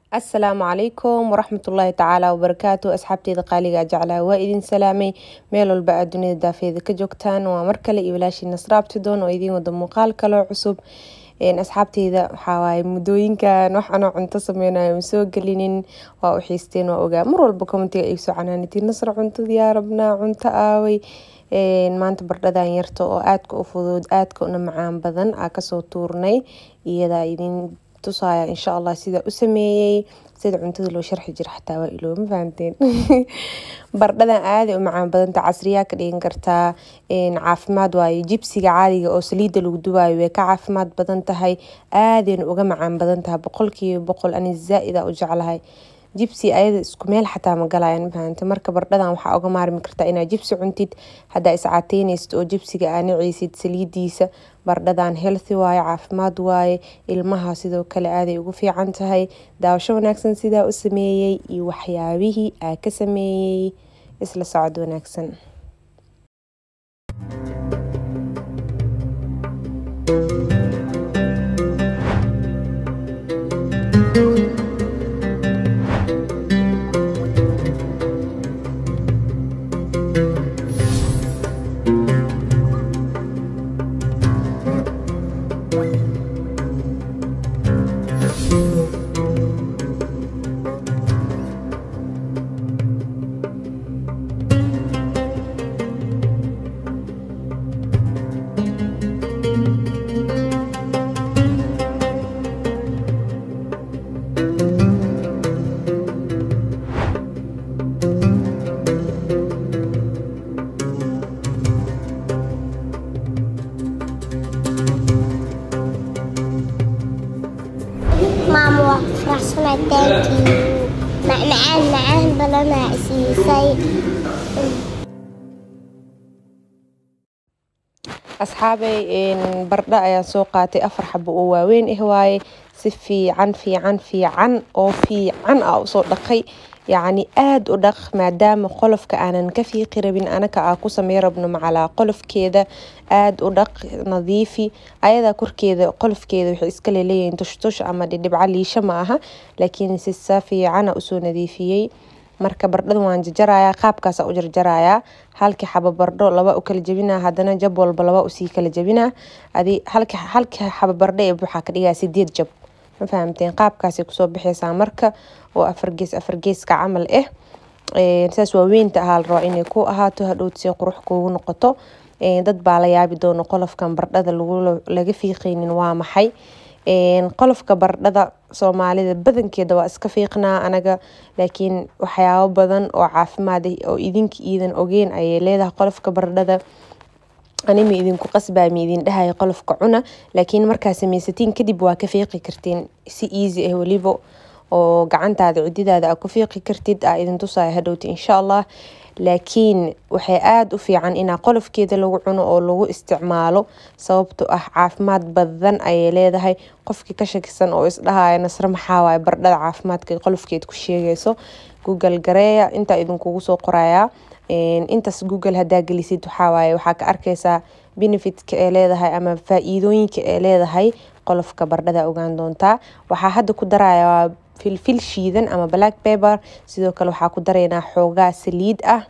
asalaamu calaykum waraxmatullaahi tacaala wabarakaatu asxaabteyda qaaliga jeclaa waa idin salaamay meel walba aad dunida daafeeda ka joogtaan waa mar kale iyo walaashii nasraabtidoon oo idiin wada muuqaal kaloo cusub asxaabteyda waxawaaye muddooyinkan wax anoo cunto sameynayo ma soo gelinin waa u xiisteen waa ogaa mar walba commentiga ay soo canaanatiin nasra cuntadii yaa rabnaa cunto aaway maanta bardhadan yarta oo aadka u fudud aadka una macaan badan aa kasoo tuurnay iyadaa idin tusaya insha allah sida u sameeyey sida cuntada loo sharxi jira xataa waa ilooma fahanteen bardhadan aaday u macaan badanta casriyaa ka dhigan kartaa caafimaad waaye jibsiga caadiga oo saliidda lagu dubaayo way ka caafimaad badan tahay aadayna uga macaan badan tahay boqolkiiba boqol ani zaa-ida u jeclahay jibsi ayada isku meel xataa ma galayan mafahante marka bardhadan waxaa uga maarmi kartaa inaa jibsi cuntid haddaa iscaateyneysid oo jibsiga aa naceysid saliidiisa bardhadan healthy waaye caafimaad waaye ilmaha sidoo kale aaday ugu fiican tahay daawasho wanaagsan sidaa u sameeyey iyo waxyaabihii aa ka sameeyey isla socod wanaagsan maamo waa ku faraxsanay taankii macmacaan macaan badanaa isiisay asxaabey bardho ayaan soo qaatay afar xabo oo waaweyn ah waaye si fiican fiican fiican oo fiican ah usoo dhaqay yacni aada u dhaq maadaama qolofka aanan ka fiiqi rabin anaka aa ku samey rabno macalaa qolofkeeda aada u dhaq nadiifi ayadaa korkeeda qolofkeeda waxay iska leeleeyihiin tushtush ama dhidhibca liisho ma aha laakiin si sa fiicana usoo nadiifiyey marka bardhadan waan jarjarayaa qaabkaasa u jarjarayaa halkii xabo bardho laba u kala jebinaa hadana jab walba laba usii kala jebinaa adi halki halkii xabo bardho ee waxaa ka dhigaa sideed jab ma fahamteen qaabkaasay kusoo baxeysaa marka oo afar gees afar geeska camal ah saas waaweynta ahaa la rabaa inay ku ahaato hadhowt si qurux kuugu noqoto dad baa la yaabi doono qolofkan bardhada laga fiiqeynin waa maxay qolofka bardhada soomaalida badankeeda waa iska fiiqnaa anaga laakiin waxyaabo badan oo caafimaad ah oo idinka iidan ogeen ayay leedahay qolofka bardhada anima idinku qasbaa ma idin dhahaya qolofka cuna laakiin markaa sameysatiin kadib waa ka fiiqi kartiin si easy ah weliba oo gacantaada cididaada aa ku fiiqi kartid aa idin tusaya hadhowta insha allah laakiin waxay aada u fiican inaa qolofkeeda lagu cuno oo lagu isticmaalo sababto ah caafimaad badan ayay leedahay qofkii ka shakisan oo isdhahaya nasre maxaawaay bardhada caafimaadka qolofkeed ku sheegayso google gareeya intaa idinkugu soo qorayaa intaas google hadaa gelisid waxawaaye waxaa ka arkeysaa benefitka ee leedahay ama faa-iidooyinka ee leedahay qolofka bardhada ogaan doontaa waxaa hadda ku darayaa filfil shiidan ama black paper sidoo kale waxaa ku dareynaa xoogaa saliid ah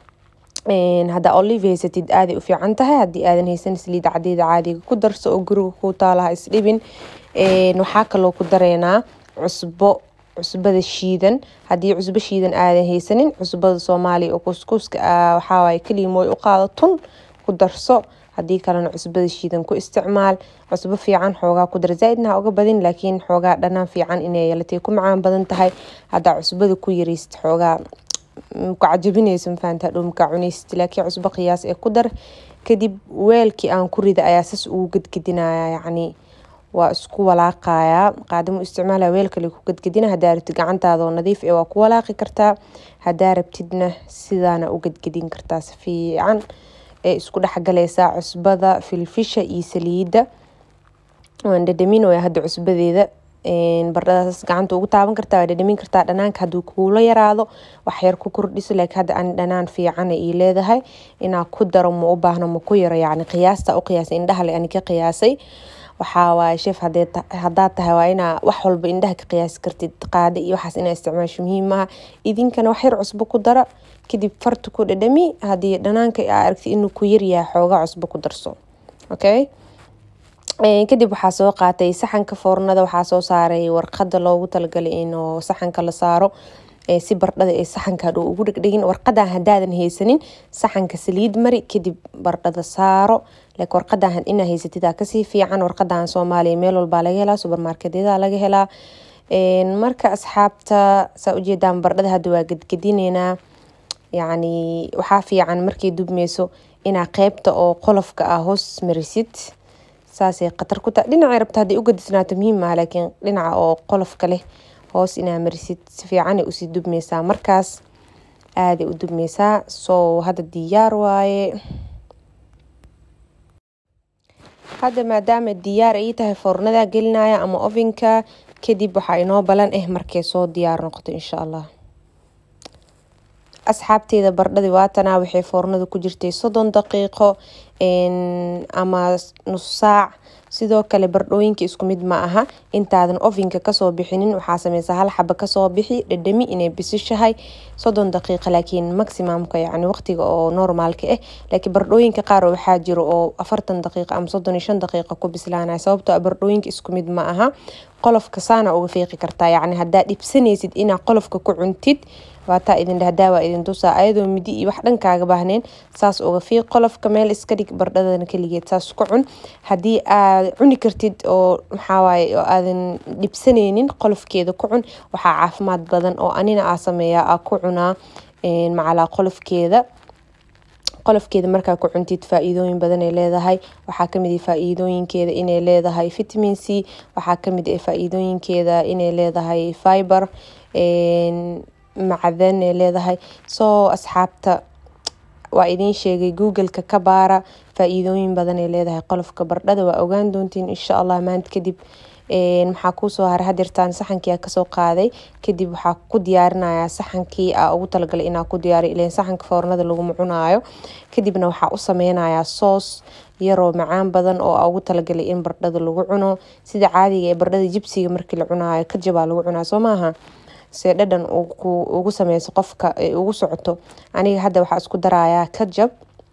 haddaa olive haysatid aaday u fiican tahay haddii aadan haysan saliid cadeeda caadiga ku darso oo guriga ku taalaha isdhibin waxaa kaloo ku dareynaa cusbo cusbada shiidan haddii cusbo shiidan aadan haysanin cusbada soomaaliya oo kuskuuska waxawaaye kaliimooy u qaado tun ku darso haddii kalena cusbada shiidan ku isticmaal cusbo fiican xoogaa ku dar zaa-idna ha uga badin laakiin xoogaa dhanaan fiican inay yeelatay ku macaan badan tahay haddaa cusbada ku yareysid xoogaa kacajabineyso mafahanta hadhow makaa cuneysid laakiin cusbo qiyaas ee ku dar kadib weelkii aan ku rida ayaa sas ugu gadgadinaya yacni waa isku walaaqayaa qaadamo isticmaala weel kale ku gadgadina hadaa rabtid gacantaadoo nadiif ee waa ku walaaqi kartaa hadaa rabtidna sidaana u gadgadin kartaa si fiican ee isku dhexgaleysaa cusbada filfisha iyo saliida waan dhadhaminooya hadda cusbadeeda bardhadaas gacanta ugu taaban kartaa waa dhadhamin kartaa dhanaanka hadduu kuula yaraado waxyar ku kordhiso laakiin hadda aan dhanaan fiicana ii leedahay inaa ku daro ma u baahno ma ku yaro yacni qiyaasta u qiyaasay indhaha le ani ka qiyaasay waxaa waaye chef haddaad tahay waa inaa wax walba indhaha ka qiyaasi kartid qaada iyo waxaas inaa isticmaasho muhiim maaha idinkana wax yar cusbo ku dara kadib farta ku dhadhami haddii dhanaanka aa aragti inuu ku yaryahay xoogaa cusbo ku darso okay kadib waxaa soo qaatay saxanka foornada waxaa soo saaray warqada loogu talagalay inuu saxanka la saaro si bardhada ee saxanka hadhow ugu dhegdhegin warqadan hadaadan haysanin saxanka saliid mari kadib bardhada saaro like warqadan inaa haysatidaa kasii fiican warqadan soomaaliya meel walbaa laga helaa subermarketyada laga helaa marka asxaabta saa ujeedaan bardhada hadda waa gedgedineynaa yacni waxaa fiican markay dubmeyso inaa qeybta oo qolofka ah hoos marisid saasay khatar ku tahay dhinacay rabta hadday u gadisnaato muhiim maaha laakiin dhinaca oo qolofka leh hoos inaa marisid si fiicanay usii dubmeysaa markaas aaday u dubmeysaa soo hadda diyaar waaye hadda maadaama diyaar ay tahay foornada gelinaya ama ovenka kadib waxaa inoo balan ah markay soo diyaar noqoto insha allah asxaabteeda bardhadii waatanaa waxay foornada ku jirtay soddon daqiiqo ama nus saac sidoo kale bardhooyinka isku mid ma aha intaadan ovenka kasoo bixinin waxaa sameysaa hal xaba kasoo bixi dhadhami inay bisishahay soddon daqiiqa laakiin maximumka yani waqtiga oo normaalka ah laakiin bardhooyinka qaar waxaa jiro oo afartan daqiiqa ama soddon iyo shan daqiiqa ku bislaanaya sababtoo a bardhooyinka isku mid ma aha qolofka saana uga fiiqi kartaa yacni haddaa dhibsanaysid inaa qolofka ku cuntid waataa idin dhahdaa waa idin tusaa ayadoo midi iyo wax dhankaaga baahneen saas uga fiiq qolofka meel iska dhig bardhadana keligeed saas ku cun haddii aad cuni kartid oo maxawaaye oo aadan dhibsanaynin qolofkeeda ku cun waxaa caafimaad badan oo anina aa sameeyaa aa ku cunaa macalaa qolofkeeda qolofkeeda markaa ku cuntid faa-iidooyin badan ay leedahay waxaa kamid ah faa-iidooyinkeeda inay leedahay vitamin c waxaa kamid ah faa-iidooyinkeeda inay leedahay fiber macdan ay leedahay soo asxaabta waa idiin sheegay googleka ka baara faa-iidooyin badan ay leedahay qolofka bardhada waa ogaan doontiin insha allah maanta kadib maxaa kuusoo haray hadirtaan saxankii aa kasoo qaaday kadib waxaa ku diyaarinayaa saxankii aa ugu talagalay inaa ku diyaariyo ileen saxanka foornada laguma cunaayo kadibna waxaa u sameynayaa soos yaroo macaan badan oo aa ugu talagalay in bardhada lagu cuno sida caadiga ee bardhada jibsiga markii la cunaayo kajabaa lagu cunaa soo maaha see dhadhan ugu sameyso qofka ugu socoto aniga hadda waxaa isku darayaa kajab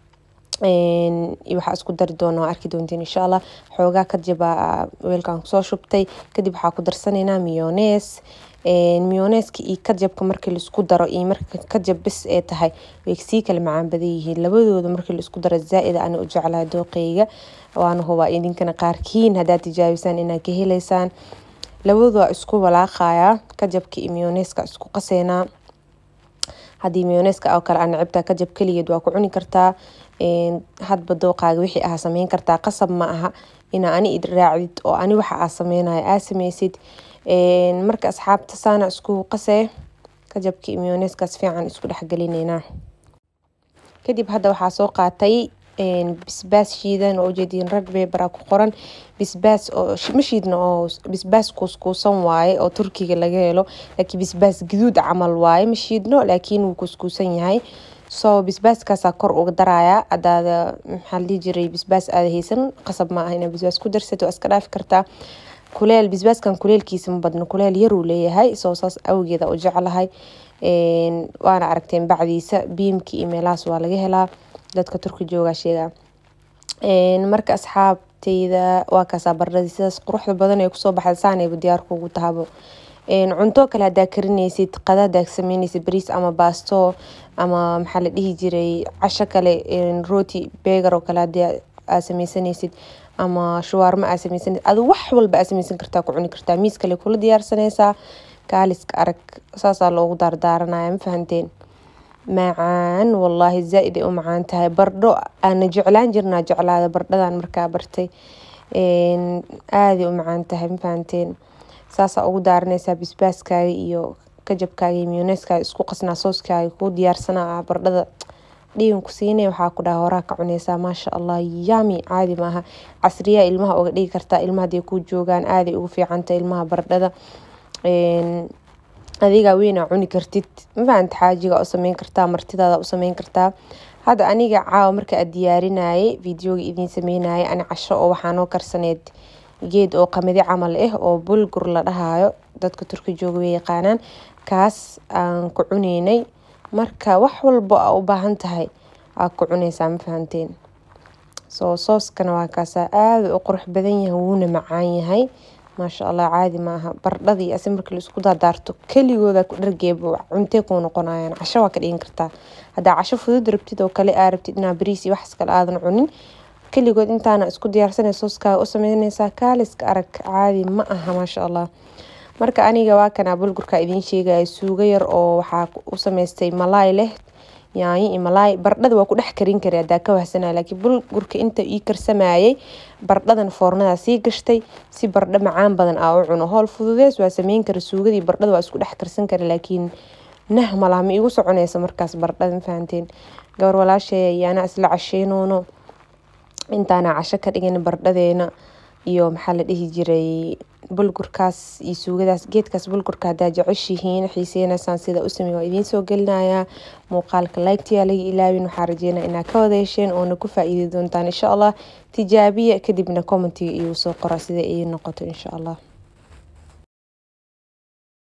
waxaa isku dari doona arki doontiin insha allah xoogaa kajabaa weelkan kusoo shubtay kadib waxaa ku darsaneynaa miyonees miyoneeska iyo kajabka markii laisku daro iyo marka kajab bis ee tahay way sii kala macaan badan yihiin labadooda markii laisku daro zaa-id ana u jeclahay dooqeyga waana hubaa idinkana qaarkiin haddaad tijaabisaan inaad ka heleysaan labadu waa isku walaaqayaa kajabka iyo miyoneeska isku qaseynaa haddii miyoneeska oo kale aa necibtaa kajab keligeed waa ku cuni kartaa hadba dooqaaga wixii aa sameyn kartaa qasab ma aha inaa ani id raacdid oo ani waxa aa sameynayo aa sameysid marka asxaabta saana isku qasee kajabka iyo miyoneeskaas fiican isku dhexgelineynaa kadib hadda waxaa soo qaatay bisbaas shiidan oo ujeediin red paper ku qoran bisbaas oo ma shiidna oo bisbaas kuuskuusan waaye oo turkiga laga helo laakiin bisbaas gaduud camal waaye ma shiidno laakiin wuu kuuskuusan yahay so bisbaaskaasaa kor uga darayaa hadaada maxaa la dhihi jiray bisbaas aada haysan qasab ma ah inaa bisbaas ku darsato waa iska dhaafi kartaa kuleel bisbaaskan kuleelkiisa ma badno kuleel yaruu leeyahay soo saas awgeeda u jeclahay waana aragteen bacdiisa biimki iyo meelahaas waa laga helaa dadka turki joogaa sheegaa marka asxaabteyda waa kaasaa bardhadii sidaas quruxda badan ee kusoo baxda saanayba diyaarka ugu tahabo cunto kale hadaa karineysid qada hadaa sameyneysid bariis ama baasto ama maxaa la dhihi jiray casho kale roti begar oo kale hadii aa sameysaneysid ama shuwaarmo aa sameysaneysid adu wax walba aa sameysan kartaa ku cuni kartaa miis kale kula diyaarsaneysaa kaaliska arag saasaa loogu daardaaranaya ma fahanteen macaan wallaahi zaa-id ay u macaan tahay bardho aana jeclaan jirnaa jeclaada bardhadan markaa bartay aaday u macaan tahay ma fahanteen saasaa ugu daaraneysaa bisbaaskaaga iyo kajabkaaga iyo miyoneeskaaga isku qasnaa sooskaaga kuu diyaarsanaa bardhada dhigan ku siinay waxaa ku dhaha horaa ka cuneysaa maasha allah yami caadi maaha casriyaa ilmaha uga dhigi kartaa ilmaha haday kuu joogaan aaday ugu fiicantay ilmaha bardhada adigaa weynaa cuni kartid mafahanta xaajiga u sameyn kartaa martidaada u sameyn kartaa hadda aniga caawa marka aad diyaarinayay videoga idiin sameynayay ani casho oo waxaa noo karsaneyd geed oo qamadi camal ah oo bulgur la dhahayo dadka turki jooga way yaqaanaan kaas aan ku cuneynay marka wax walba aa u baahan tahay aa ku cuneysaa ma fahanteen soo sooskana waa kaasaa aada u qurux badan yahay wuuna macaan yahay maasha allah caadi maaha bardhadii asi marka la isku daadaarto keligooda ku dhargeeba cuntee kuu noqonayaan casho waa ka dhigan kartaa haddaa casho fudud rabtid oo kale aa rabtid inaa bariis iyo waxas kale aadan cunin keligood intaana isku diyaarsanay sooskaaga u sameyneysaa kaaliska arag caadi ma aha maasha allah marka aniga waa kanaa bulgurka idiin sheegaya suugo yar oo waxaa u sameystay malaay leh yaanyo iyo malaay bardhada waa ku dhex karin kara hadaa ka wahsanaya laakiin bulgurka inta ii karsamayay bardhadan foornadaa sii gashtay si bardho macaan badan aa u cuno howl fududees waa sameyn kara suugadii bardhada waa isku dhex karsan kara laakiin nah malaha ma igu soconeysa markaas bardhada ma fahanteen gabar walaashay ayaana isla casheynoono intaana casho ka dhigin bardhadeena iyo maxaa la dhihi jiray bulgurkaas iyo suugadaas geedkaas bulgurka hadaa jeceshihiin xiiseynaysaan sida u samey waa idiin soo gelinayaa muuqaalka laygtiyaa laga ilaawin waxaa rajeynaa inaa ka wada hesheen oona ku faa-iidi doontaan insha allah tijaabiya kadibna commentiga iigu soo qora sida ii noqoto insha allah